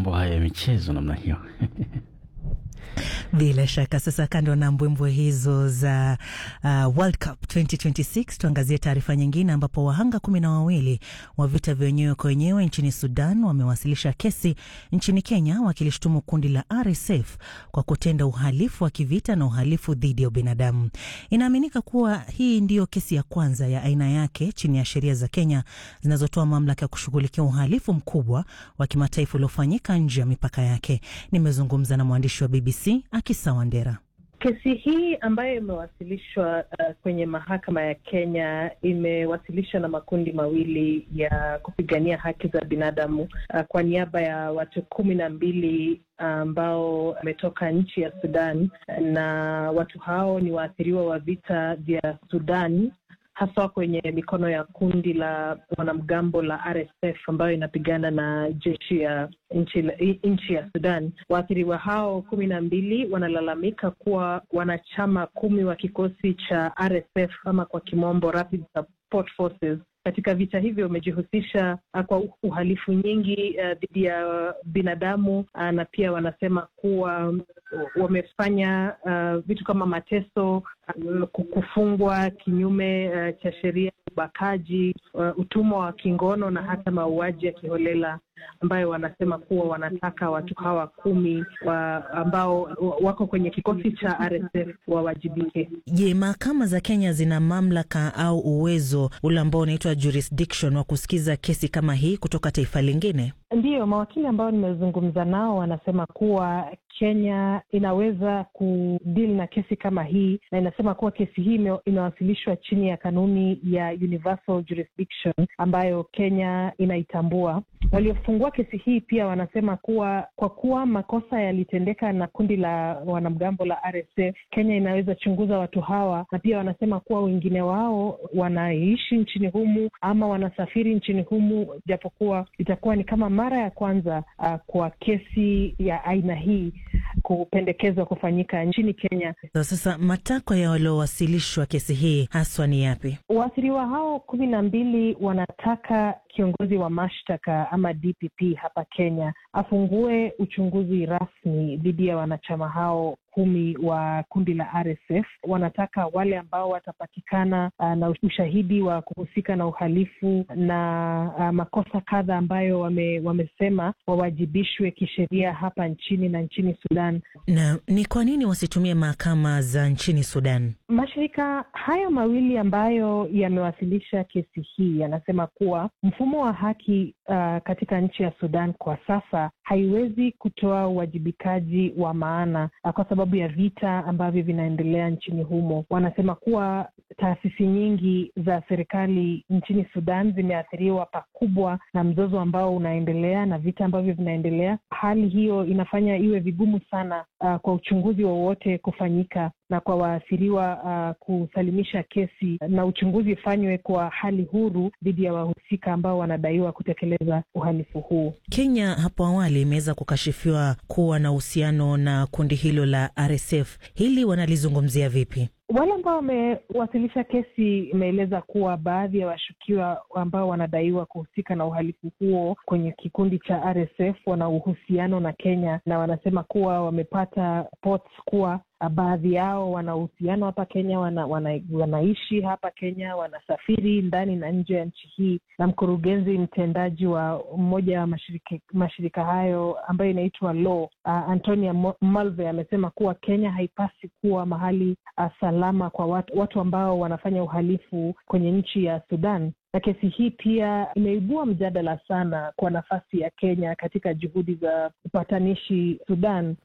mambo haya ya michezo namna hiyo. Bila shaka. Sasa, kando na mbwembwe hizo za uh, World Cup 2026 tuangazie taarifa nyingine, ambapo wahanga kumi na wawili wa vita vya wenyewe kwa wenyewe nchini Sudan wamewasilisha kesi nchini Kenya wakilishutumu kundi la RSF kwa kutenda uhalifu wa kivita na uhalifu dhidi ya ubinadamu. Inaaminika kuwa hii ndiyo kesi ya kwanza ya aina yake chini ya sheria za Kenya zinazotoa mamlaka ya kushughulikia uhalifu mkubwa wa kimataifa uliofanyika nje ya mipaka yake. Nimezungumza na mwandishi wa BBC Akisa Wandera. Kesi hii ambayo imewasilishwa uh, kwenye mahakama ya Kenya imewasilishwa na makundi mawili ya kupigania haki za binadamu uh, kwa niaba ya watu kumi na mbili ambao uh, wametoka nchi ya Sudan, na watu hao ni waathiriwa wa vita vya Sudan haswa kwenye mikono ya kundi la wanamgambo la RSF ambayo inapigana na jeshi ya nchi, nchi ya Sudan. Waathiriwa hao kumi na mbili wanalalamika kuwa wanachama kumi wa kikosi cha RSF ama kwa kimombo Rapid Support Forces katika vita hivyo wamejihusisha kwa uhalifu nyingi dhidi uh, ya binadamu uh, na pia wanasema kuwa um, wamefanya uh, vitu kama mateso uh, kufungwa kinyume uh, cha sheria, ubakaji, uh, utumwa wa kingono na hata mauaji ya kiholela ambayo wanasema kuwa wanataka watu hawa kumi wa ambao wako kwenye kikosi cha RSF wawajibike. Je, mahakama za Kenya zina mamlaka au uwezo ule ambao unaitwa jurisdiction wa kusikiza kesi kama hii kutoka taifa lingine? Ndiyo, mawakili ambao nimezungumza nao wanasema kuwa Kenya inaweza kudili na kesi kama hii, na inasema kuwa kesi hii imewasilishwa chini ya kanuni ya universal jurisdiction ambayo Kenya inaitambua. Waliofungua kesi hii pia wanasema kuwa kwa kuwa makosa yalitendeka na kundi la wanamgambo la RSF, Kenya inaweza chunguza watu hawa, na pia wanasema kuwa wengine wao wanaishi nchini humu ama wanasafiri nchini humu, japokuwa itakuwa ni kama mara ya kwanza uh, kwa kesi ya aina hii kupendekezwa kufanyika nchini Kenya. Sasa matakwa ya waliowasilishwa kesi hii haswa ni yapi? Waathiriwa hao kumi na mbili wanataka kiongozi wa mashtaka ama DPP hapa Kenya afungue uchunguzi rasmi dhidi ya wanachama hao kumi wa kundi la RSF. Wanataka wale ambao watapatikana uh, na ushahidi wa kuhusika na uhalifu na uh, makosa kadha ambayo wame, wamesema wawajibishwe kisheria hapa nchini na nchini Sudan. Na ni kwa nini wasitumie mahakama za nchini Sudan? Mashirika hayo mawili ambayo yamewasilisha kesi hii yanasema kuwa mfumo wa haki uh, katika nchi ya Sudan kwa sasa haiwezi kutoa uwajibikaji wa maana uh, kwa sababu ya vita ambavyo vinaendelea nchini humo. Wanasema kuwa taasisi nyingi za serikali nchini Sudan zimeathiriwa pakubwa na mzozo ambao unaendelea na vita ambavyo vinaendelea. Hali hiyo inafanya iwe vigumu sana uh, kwa uchunguzi wowote kufanyika na kwa waathiriwa uh, kusalimisha kesi na uchunguzi ufanywe kwa hali huru dhidi ya wahusika ambao wanadaiwa kutekeleza uhalifu huu. Kenya hapo awali imeweza kukashifiwa kuwa na uhusiano na kundi hilo la RSF. Hili wanalizungumzia vipi? Wale ambao wamewasilisha kesi imeeleza kuwa baadhi ya washukiwa ambao wanadaiwa kuhusika na uhalifu huo kwenye kikundi cha RSF wana uhusiano na Kenya, na wanasema kuwa wamepata reports kuwa baadhi yao wana uhusiano hapa Kenya, wana, wana, wanaishi hapa Kenya, wanasafiri ndani na nje ya nchi hii. Na mkurugenzi mtendaji wa mmoja wa mashirika, mashirika hayo ambayo inaitwa Law, uh, Antonia Malve amesema kuwa Kenya haipasi kuwa mahali uh, salama kwa watu, watu ambao wanafanya uhalifu kwenye nchi ya Sudan na kesi hii pia imeibua mjadala sana kwa nafasi ya Kenya katika juhudi za upatanishi Sudan.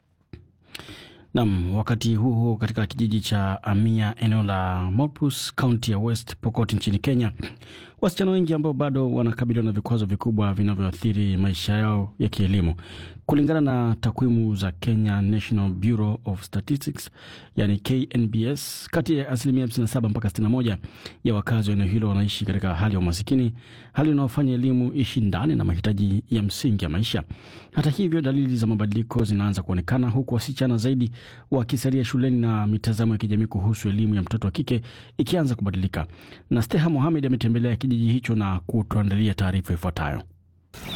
Nam, wakati huo huo, katika kijiji cha Amia, eneo la Mopus, kaunti ya West Pokot nchini Kenya, wasichana wengi ambao bado wanakabiliwa na vikwazo vikubwa vinavyoathiri maisha yao ya kielimu. Kulingana na takwimu za Kenya National Bureau of Statistics, yani KNBS, kati ya asilimia 57 mpaka 61 ya wakazi wa eneo hilo wanaishi katika hali ya umasikini, hali inayofanya elimu ishindane na mahitaji ya msingi ya maisha. Hata hivyo, dalili za mabadiliko zinaanza kuonekana, huku wasichana zaidi wakisalia shuleni na mitazamo ya kijamii kuhusu elimu ya mtoto wa kike ikianza kubadilika. Na Steha Mohamed ametembelea kijiji hicho na kutuandalia taarifa ifuatayo.